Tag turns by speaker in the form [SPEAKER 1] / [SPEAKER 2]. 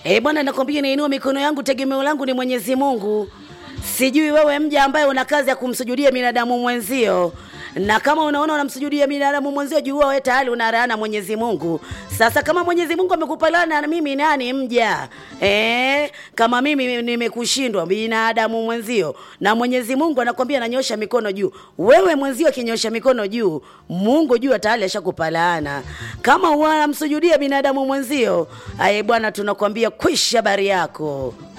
[SPEAKER 1] Eh bwana, nakwambia nainua mikono yangu, tegemeo langu ni Mwenyezi Mungu. Sijui wewe mja ambaye una kazi ya kumsujudia binadamu mwenzio, na kama unaona unamsujudia binadamu mwenzio, jua wewe tayari unaraana Mwenyezi Mungu. Sasa kama Mwenyezi Mungu amekupa laana, na mimi nani mja eh? Kama mimi nimekushindwa binadamu mwenzio, na Mwenyezi Mungu anakwambia nanyosha mikono juu, wewe mwenzio akinyosha mikono juu, Mungu jua tayari ashakupa laana. Kama unamsujudia binadamu mwenzio, aye bwana, tunakwambia kwisha habari yako.